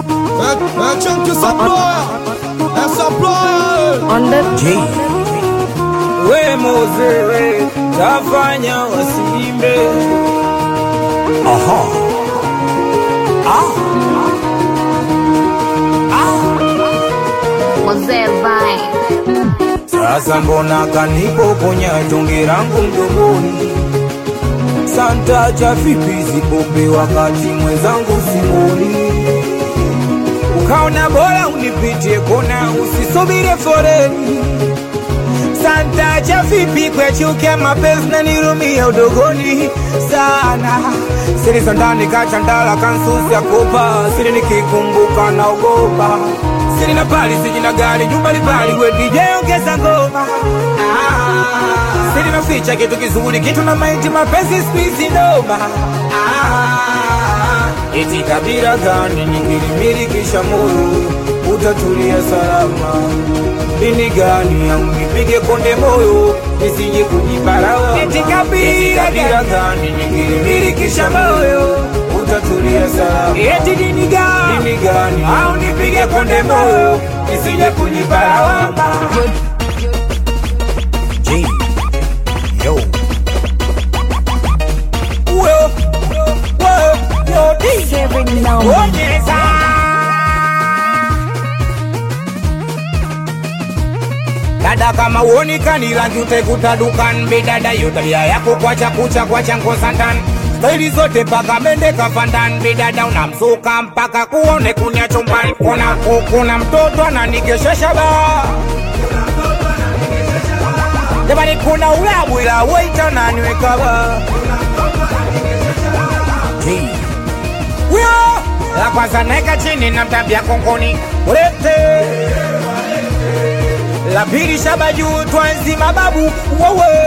É, é tchan que essa ploia, essa ploia. on the J. we Mose we tafanya wasiimbe Aha. Mose Vine. sasa mbona kanipokonya tonge langu mdomoni santa cha vipi zipope wakati mwenzangu simoni ukaona bora unipitie kona usisubire foreni santa cha vipi kwechuke mapenzi na nirumia udogoni sana siri za ndani kachandala kansusi ya kopa siri nikikumbuka naogopa siri na pali siji na gari jumba libali we DJ ongeza ngoma ah, siri naficha kitu kizuri kitu na maiti mapenzi spizi noma ah, eti kabila gani nikilimilikisha moyo utatulia salama dini gani au nipige konde moyo nisije kujiparawa eti kabila gani nikilimilikisha moyo utatulia salama eti dini gani dini gani au nipige konde moyo nisije kujiparawa J. Yo. Uyo, uyo, yo, di. Seven now. Onyeza. dada kama uonekani rangi utaikuta dukan bidada yo tabia yako kwacha kucha kwacha ngosandan staili zote paka mende kafandan bidada unamsuka mpaka kuone kunya chumbani kuna kuna mtoto ananigeshesha ba jamani kuna ulabu ila waita naniweka ba J. Wio! La kwanza naeka chini na mtabia kongoni ulete la pili shaba juu twanzi mababu wewe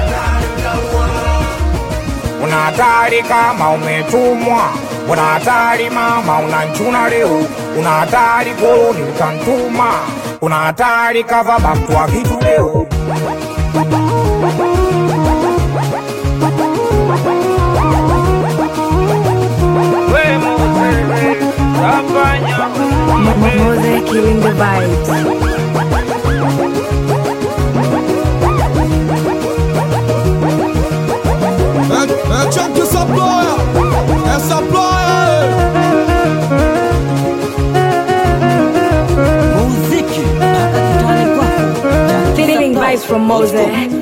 una hatari kama umetumwa una hatari mama unanchuna leo una hatari koloni utantuma una hatari kava bamtu wa kitu leo Mose killing the vibes. É, é tchan que essa ploia, essa ploia. Feeling vibes from Mose.